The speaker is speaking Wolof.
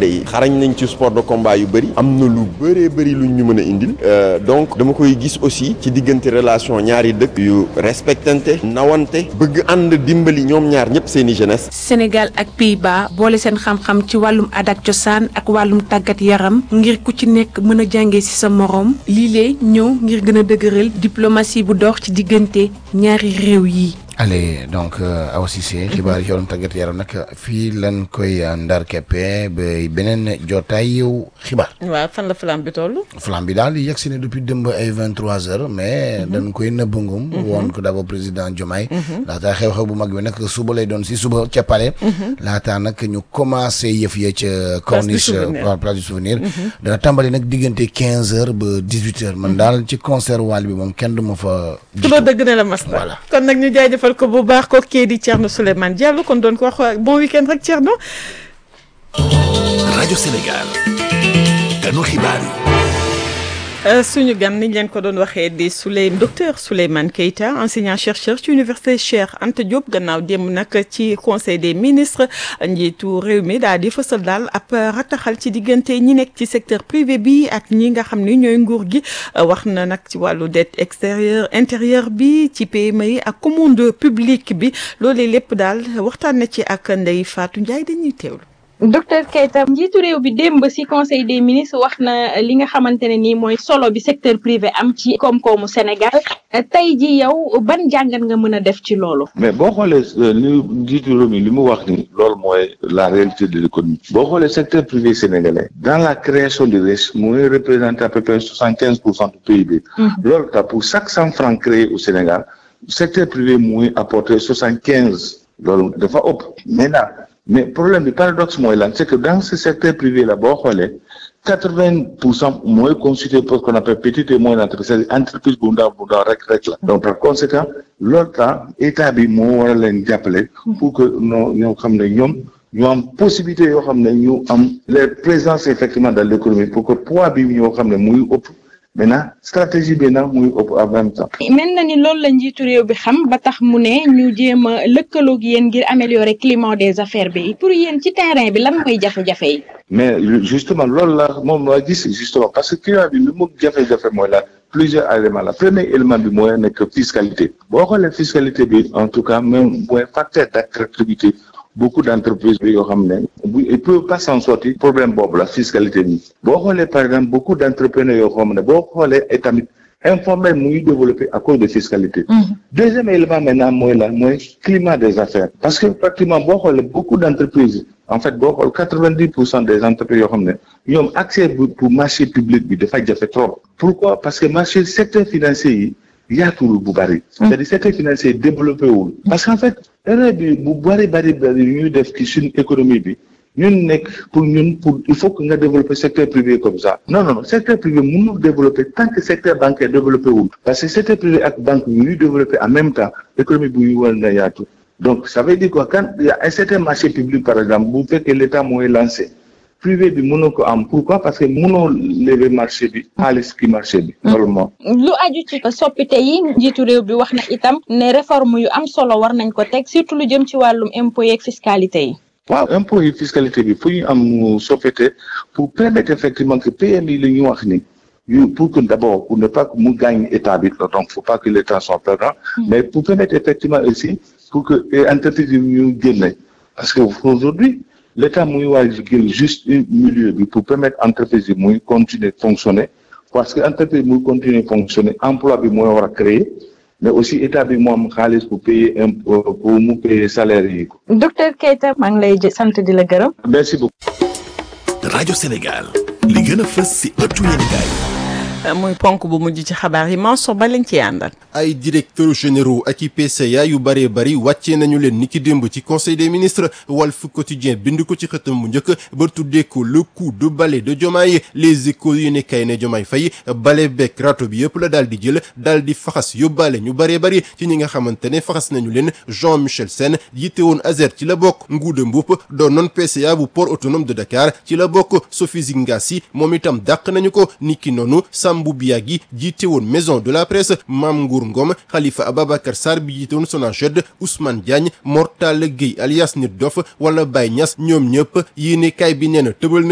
gaynde yi xarañ nañ ci sport de combat yu bëri am na lu bëree bëri luñ ñu mën a indil donc dama koy gis aussi ci diggante relation ñaari dëkk yu respectante nawante bëgg ànd dimbali ñoom ñaar ñëpp seeni jeunesse Sénégal ak Pays-Bas boole seen xam-xam ci wàllum aada ak cosaan ak wàllum tàggat yaram ngir ku ci nekk mën a jàngee ci sa moroom lii lee ñëw ngir gën a dëgëral diplomatie bu dox ci diggante ñaari réew yi. allez donc Awa Cissé xibaar yi yoon tàggat yaram nag fii lan koy ndar keppe ba beneen jotaay yow xibaar. waaw fan la flamme bi toll. flamme bi daal yegg si ne depuis démb ay vingt trois heures mais dañ koy nëbb ngum woon ko d'abord président Diomaye laataa xew-xew bu mag bi nag suba lay doon si suba ca Palais laataa nag ñu commencé yëf ya ca corniche place du souvenir dana tàmbali nag diggante quinze heures ba dix huit heures man daal ci concert waal bi moom kenn du ma fa ku la dëgg ne la mas voilà kon nag ñu jaajëfal ko bu baax ko kii di Thierno Souleymane Diallo kon doon ko wax bon week-end rek Thierno. rajo Sénégal ganu xibaar yi. suñu gan niñ leen ko doon waxee di Souley docteur Souleymane Keita enseignant chercheur ci université Cheikh Anta Diop gannaaw démb nag ci conseil des ministres njiitu réew mi daal di fësal daal ab rataxal ci diggante ñi nekk ci secteur privé bi ak ñi nga xam ni ñooy nguur gi wax na nag ci wàllu dette extérieure intérieure bi ci PME yi ak commande publique bi loolee lépp daal waxtaan na ci ak Ndeye Fatou Ndiaye dañuy teewlu. docteur Keita njiitu réew bi démb ci conseil des ministres wax na li nga xamante ne nii mooy solo bi secteur privé am ci koom-koomu Sénégal tey ji yow ban jàngat nga mën a def ci loolu. mais boo xoolee li njiitu réew mi li mu wax ni loolu mooy la réalité de l'économie boo xoolee secteur privé sénégalais dans la création de richesse mooy représenter à peu près soixante quinze pour cent du PIB. loolu tax pour chaque cent francs créés au Sénégal secteur privé mooy apporter soixante quinze loolu dafa ëpp maintenant. mais problème bi paradoxe mooy lan c'est que dans ce secteur privé là boo xoolee quatre-vingt pour cent mooy constitué pour ce qu'on appelle petite et moyenne entreprise c'est-à-dire entreprise bu ndaw bu ndaw rek rek la donc par conséquent loolu temps état bi moo war a leen jàppale pour que noo ñoo xam ne ñoom ñu am possibilité yoo xam ne ñu am les présences effectivement dans l'économie pour que poids bi ñoo xam ne muy ëpp maintenant stratégie bi nag muy ëpp en même temps. mel na ni loolu la njiitu réew bi xam ba tax mu ne ñu jéem a lëkkaloog yéen ngir améliorer climat des affaires bi pour yéen ci terrain bi lan mooy jafe-jafe yi. mais justement loolu la moom laa gis justement parce que climat bi li mu jafe-jafe mooy la plusieurs éléments la premier élément bi mooy nekk fiscalité boo xoolee fiscalité bi en tout cas même mooy facteur d'attractivité beaucoup d'entreprises bi yoo xam ne bu ils peuvent pas s'en sortir problème boobu la fiscalité bi boo xoolee par exemple beaucoup d'entrepreneurs yoo xam ne boo xoolee et tamit informel mu ngi développé à cause de fiscalité deuxième élément maintenant mooy la mooy climat des affaires parce que pratiquement boo xoolee beaucoup d'entreprises en fait boo xool quatre-vingt-dix pour cent des entreprises yoo xam ne ñoom accès pour marché public bi dafa jafe trop pourquoi parce que marché secteur financier yi yaatuwul bu bari. c'est-à-dire secteur financier développé wul. parce qu'en fait erreur bi bu bari bari bari ñuy def ci suñu économie bi ñun nekk pour ñun pour il faut que nga développer secteur privé comme ça. non non non secteur privé mënul développer tant que secteur bancaire développé wul. parce que secteur privé ak banque ñuy développer en même temps économie bu ñu war na yaatu. donc ça veut dire quoi quand il y a un certain marché public par exemple bu fekkee l'État mooy lancé. privé bi mënoo ko am pourquoi parce que mënoo lever marché bi xaalis ki marché bi loolu moom lu aju ci soppite yi njiitu réew bi wax na itam ne réforme yu am solo war nañ ko teg surtout lu jëm ci wàllum impôt yeeg fiscalité yi waaw impôt yi fiscalité bi fu ñu am soppite pour permettre effectivement que PMI li ñu wax ni yu pour que d'abord pour ne pas que mu gagne état bi donc faut pas que l'état soit perdant mais pour permettre effectivement aussi pour que entreprise yi ñu génne parce que aujourd'hui l'État muy waa jël juste un milieu bi pour permettre entreprise yi muy continuer fonctionner parce que entreprise muy continuer fonctionner emploi bi mooy war a créer mais aussi état bi moo am xaalis pour payer impôt pour mu payer salaire yi. docteur Keita maa ngi lay sant di la gërëm. merci beaucoup. rajo Sénégal li gën a fës ci ëttu yéenekaay muy ponk bu mujj ci xabaar yi Mansour ba lañ ci àndal. ay directeurs généraux ak i PCA yu bëree bëri wàccee nañu leen ni ki démb ci conseil des ministres Walf Quotidien bind ko ci xëtam mu njëkk ba tuddee ko le coup de balai de Diomaye les échos yi ne kay ne Diomaye Faye balai beeg rato bi yëpp la daal di jël daal di faxas yóbbaale ñu bëree bëri ci ñi nga xamante ne faxas nañu leen Jean Michel Sène yitte woon Azer ci la bokk Ngouda Mboup doon non PCA bu port autonome de Dakar ci la bokk Sophie Zingasi moom itam dàq nañu ko niki noonu Sambou Biagui jiite woon maison de la presse Mame Ngour Ngom Khalifa Ababacar Sarr bi jiite woon Sonaged Ousmane Diagne Mortala Gueye alias Nit Dof wala Baye Niass ñoom ñëpp yéene kaay bi nee na tëbal